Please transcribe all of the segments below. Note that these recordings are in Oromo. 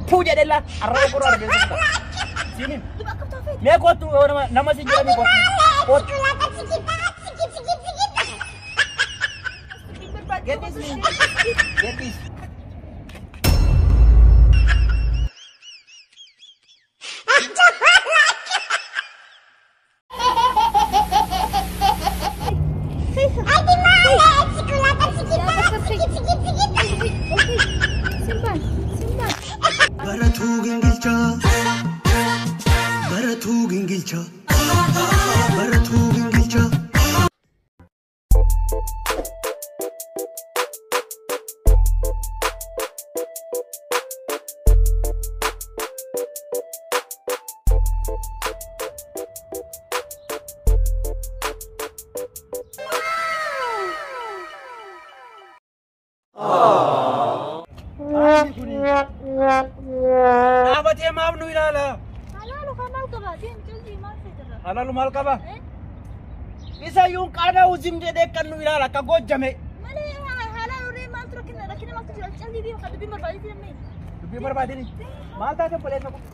Tuu jedhella arraba qoroo argeessu. Siinin Duba akka taafee. mee kottu yoo nama nama si jedhanii kottu. Kottu. Gadhiis ni. Gadhiis. Simpan, simpan. baratuu gingilchaa baratuu gingilchaa baratuu gingilchaa. Dhaabatee maaf nu ilaala? Halaalu kan maal qaba? Deem jalli maal fayyadara? Halaalu maal qaba? Eh? Isa yuun qaada uzim jedhee kan nu ilaala akka gojjame. Malee halaalu ree maaltu rakkina rakkina maaltu jira? Jalli deemu kan dubbiin barbaadee deemee. Dubbii barbaadini. Maal taate obboleessa ko?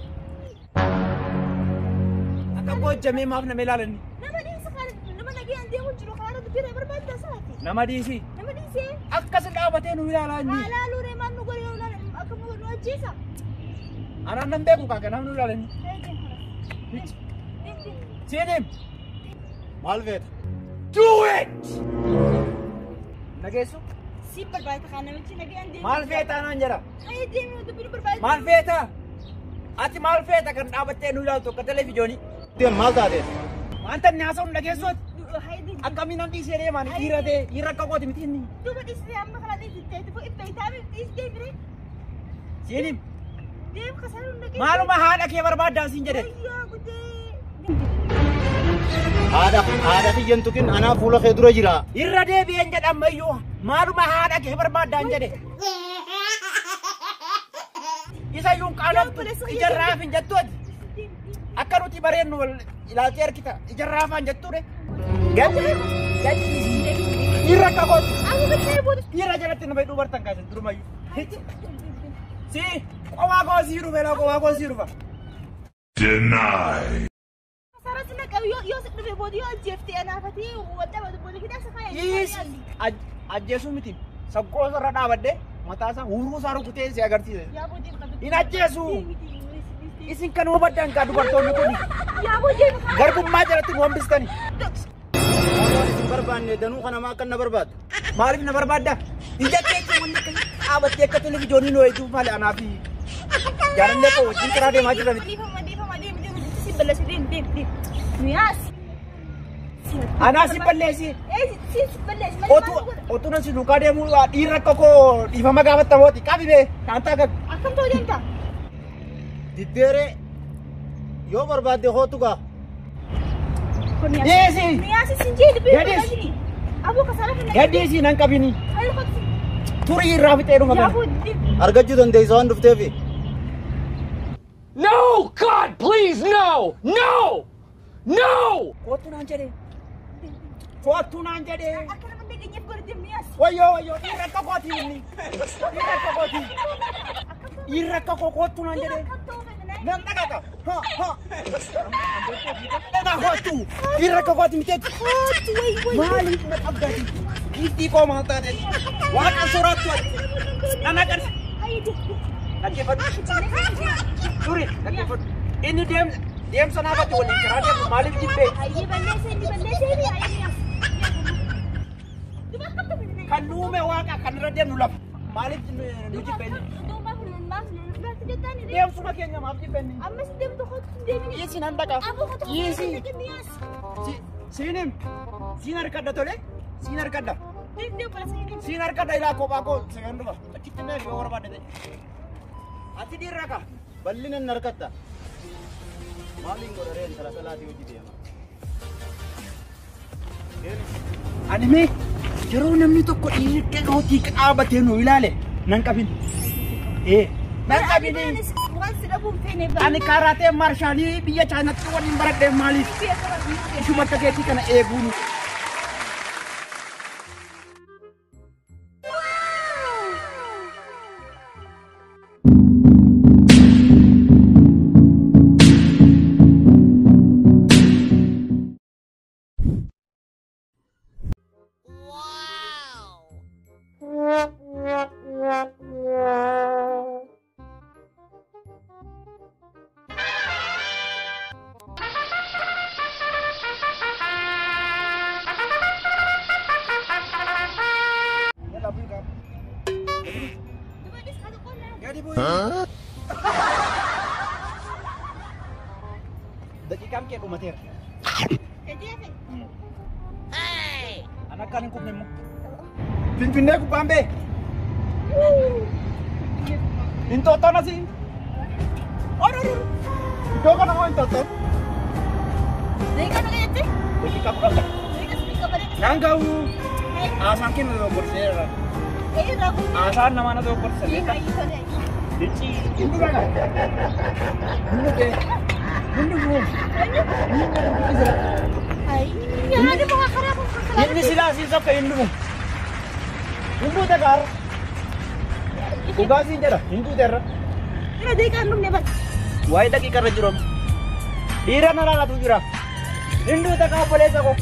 Akka gojjamee maaf nama ilaalanni? Nama dhiisa kan nama nagayaan deemu jiru karaarra dubbiirra barbaadda saati. Nama dhiisi. Nama dhiisee Akkas dhaabatee nu ilaalaa inni. halaalu ree maal nu godhe yoo ilaalan akka nu ajjeesa. Anaan nan beeku kaa kanaaf nu ilaalanni. Eh, deem karaa. Deem, deem. Siinim. maal feeta? Do it! Nageessu? Si barbaada kan namichi nagayaan deemu. Maal feetaa naan jedha? Ay, deemu dubbiin barbaadee. Maal feeta? Ati maal feeta kan dhaabattee nu ilaaltu akka televiijoonii? Deem maal taate? Wanta inni haasa'u nageessuuti. Hay deem. Akkamiin nan dhiisee deemaan dhiira ta'e dhiira akka kooti miti inni. Duuba dhiisee amma kana dhiisee tufu itti itaame dhiisee bire. Siinim. Deem kasaruu nagayaan. Maaluma haadha kee barbaaddaa siin jedhe. Ayyaa gudee. Haadha haadha kiyyan tuqin anaa fuula kee dura jira. Irra deebi'een jedhamayyuu maaluma haadha kee barbaaddaan jedhe. Isa yuun qaaloftu ijarraaf hin jettuuti. Akka nuti bareennu wal ilaaltee harkita ijarraafaan jettuudha. Gadi gadi dhiira akka kooti. Aku kecil buat. Dhiira jalatti nama hidhuu bartan kaasan durumayyuu. Si qowaa koo sii dhufe laa qowaa koo sii dhufa. Denied. Sarah senang kau yo yo sedih buat yo JFT anak hati wadah waktu boleh kita sekaya. Dhiis ajjeesuu miti. Saggoo irra dhaabadde mataa isaa huuruu isaa rukutee si agarsiise. Ya bu dia bukan. Hin ajjeesu. Isin kan hubaddan kaa dubartoonni kun Ya bu dia. garbummaa jalatti nu hambistani. Waan isin barbaanne danuu kana maa kan na barbaadda? Maaliif na barbaadda? Ija keetti wanni akka dhaabattee akka televiijoonii nu eeguuf maali anaa fi jaalallee koo wajjin karaa deemaa jiran. Dia sama dia sama dia dia si belas dia dia dia. Nias. Anaa si balleessi. Eh si si belas. Otu otu nan si duukaa deemuu dhiirri akka koo dhiifama gaafattamooti. Qabi bee kaantaa gabi. Akan tahu dia entah. Diddeeree yoo barbaadde hootu gaa. Dhiisi. Nias si jadi Gadis. begini. Aku kesana kena. Gadhiisii nan qabini. Ayo kau. Turii irraa fixee dhuma Ya kana. bu dia. Argachuu dandeessa waan dhufteefi. No! God, please, no! No! No! Kootu naan jedhee. Kootu naan jedhee. Akan mendekatnya berdua Nias. Wayyoo wayyoo dhiirri akka kooti inni. Dhiirri akka kooti. Dhiirri akka koo kootu naan jedhee. Akan tahu kan. Nan dhagaata. Ha ha. Dhagaa kootu. Dhiirri akka kooti miteetti. Maaliif na qabdati? Hiitii koo maal taate? Waaqa soraattu ati. Ana qar. Ayo dia. Dhaggeeffadhu. Turi dhaggeeffadhu. Inni deem deemsa naafatti waliin karaa deemu maaliif jibbee? Ayo balleessa inni balleessa inni ayo Nias. Coba kau tuh benar. Kan nuume waaqa kan irra deemnu lafa. Maaliif nu jibbee? Deemsuma keenya maaf jibbee? Dhiisi nan dhaqa. Dhiisi. Si- Siinim. Siin harkadha tole. Siin harkadha. Siin harkadha ilaa kophaa koo segan dhufa. Achitti mee yoo barbaadde ta'e. Ati dhiirra ka. Bal'ina hin harkatta. Maaliin godharee intala salaatii hojii deema? Ani mee yeroo namni tokko dhiirri hojii dhaabatee nu ilaale nan qabin. Ee. Nan qabin. Ani karaatee marshaalii biyya chaanatti waliin baradhee maaliif? Ishuma akka keetii kana eeguun. gadi bu'ee. Daqiiqaan kee dhumateera. An akkaan hin qubne immoo. Finfinnee gubbaan bee. Hinxooxxoon asii. Iddoo kana moo hinxooxxoon? Daqiiqaa kudha lama. Naan gahu. Haasaan kenna dogogorseera. Haasaan namaa na dogoggorsa beekaa. Dichi. Hindu kana. Hindu kee. Hindu kuu. Inni silaa siin sokka hindu kuu. Hindu tegaar. Dhugaa siin jedha. Hindu teerra. Waa'ee daqiiqa irra jiru. Dhiira na laalatu jira. Hindu tegaa obboleessa koo.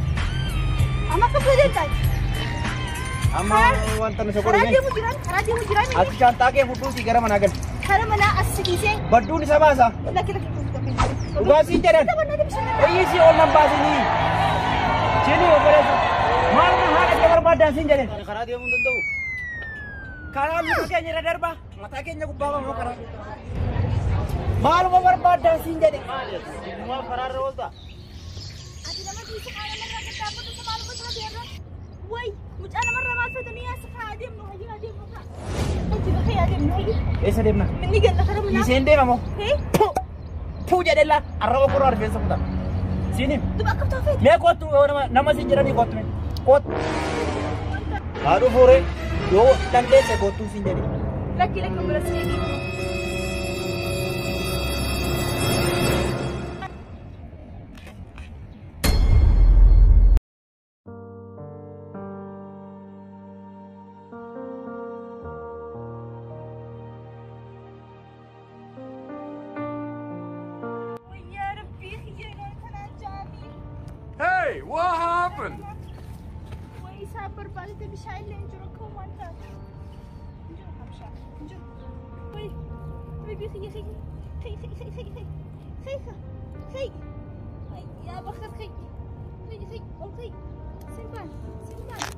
Amma wanta nu sokoruu Ati shantaa kee fudhuutii gara manaa gali. Kara manaa as siqisee Badduun isa baasa. lakki lakki Dhugaa siin jedhan. Eeyyii si ol nan baasinii. Sini obboleessa. Maal na haadha kee barbaadan siin jedhan. Karaa deemuu hin danda'u. Karaa luka keenya irra darba. Mataa keenya gubbaa bamoo karaa. Maaluma barbaadan siin jedhe. Maal karaarra oolta? Ati nama dhiisa qaama narraa gaggaabbatu isa maaluma isaa beerra? Way, mucaa namarraa maal fatanii as kaa adeemnu hajii adeemnu kaa. Hajii bakka adeemnu hajii. Eessa deemna? Inni galla kara manaa. Dhiiseen deema moo? Hee? Puu jedhella arraba koroo rifeensa kutaa. Siiniin. Duba akka taafeeti. Mee kottu nama nama siin jedhanii kottu mee. Kottu. Haadhu fuure. Yoo dandeesse kottuu siin jedhe. Lakki lakki bira seeni. Wayyaa rabbii xiyyeedhaan kanaan jaamii. Hey, what happened? Way isaa barbaadate bishaan illee hin jiru akka waan taate. Hin jiru kan bishaan. Hin jiru. Way, rabbii xiyye xiyye. Xiyye xiyye xiyye xiyye. Xiyye xiyye. Ay, yaa bakka xiyye. Xiyye xiyye. Ol xiyye. Simbaan. Simbaan.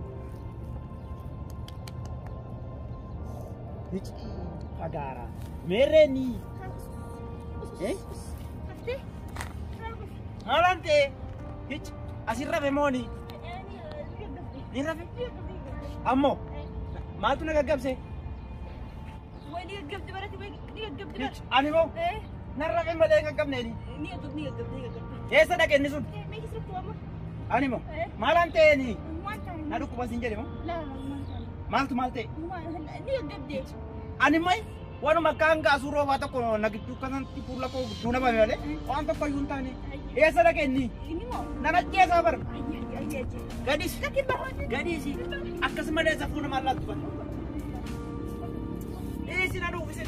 Hici fagaara. Meerreeni. Eh? Haftee? Maalaan ta'e? Hici asin rafe mooni. Ni rafe? Ammoo maaltu na gaggabse? Way ni gaggabdi barate way ni gaggabdi Hici barate. ani moo Eh? nan rafe malee hin gaggabneeni. Ni gaggabdi ni gaggabdi ni gaggabdi. Eessa dhaqe inni sun? Eh, mee keessatti waama? Ani moo Eh? maalaan ta'eeni? Waan taane. Na dhukkuba siin jedhe moo? Laa, waan taane. Maaltu maal ta'e? Waan- ni gaggabdi. Ani mai wanuma kaan gaasuu roobaa tokko na gidduu kanatti fuula koo gidduu nama malee waan tokko iyyuu hin taane. Eessa dhaqe inni? Inni moo? Nan ajjeesaa bar. Ayyi, ayyi, ayyi, ayyi. Gadis. Lakki barbaade. Gadis. Akkasumallee safuu nama allaattu bara. Eessi na dhuufise.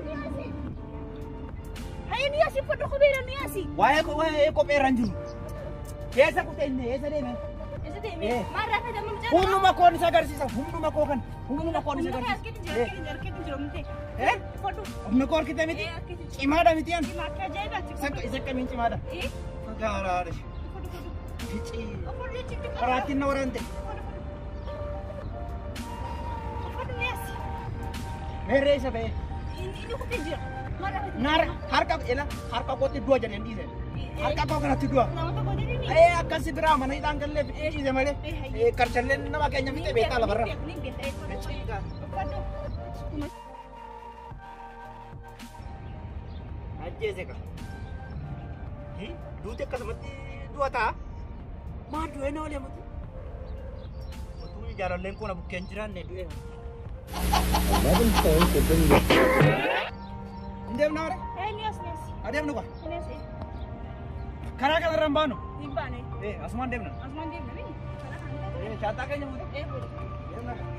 Hayya ni asii fodho kopheedha ni asii. Waa'ee ko- waa'ee kophee irra hin jiru. Eessa kutee inni? Eessa deeme? Isa deeme. Eh. Maal raafaa damma mucaa? Hunduma koon isa agarsiisa. Hunduma koo kan. Hunduma koon isa Humna kee harkatti jira, agarsiisa. harkatti jira, harkatti jira, mutee. Eh? Fodho. Humna koo harkitee miti? Eh, harkatti jira. Cimaadha miti yan. Dhimma akka ajaa'ibaatti. Isa isa akkamiin cimaadha? Eh, Fagaaraadha. fodho, fodho. Ficii. Fodho jechuun qaba. Karaattiin na waraante. Fodho, fodho. Fodho ni asii. Meerree isa ba'ee. Inni inni kutee jira. Maal raafaa Naar harka ila harka kootti du'a jedheen dhiise. Harka koo kanatti du'a. Nama tokko jedhee ni. Ee akkasi biraa mana hidhaan gallee fixee dhiise malee. Ee karchallee nama keenya fixee beekaa lafarra. Ni beekta, eh, fodho. Ficiidha. Fodho. Ajjeese ka. Duuti akkasumatti du'a ta'a. Maal du'ee na olee muti? Utuu jaalalleen kun bukkeen jiraanne du'ee. Hin deemna hore? Eh, ni as, ni as. Adeemnu kwa? Ni as, eh. Karaa kanarra hin baanu? Hin baane. Ee asumaan deemna. Asumaan deemna, mini. Karaa kan taate. Ee shaataa keenya muti? Eh, fodho. Deemna.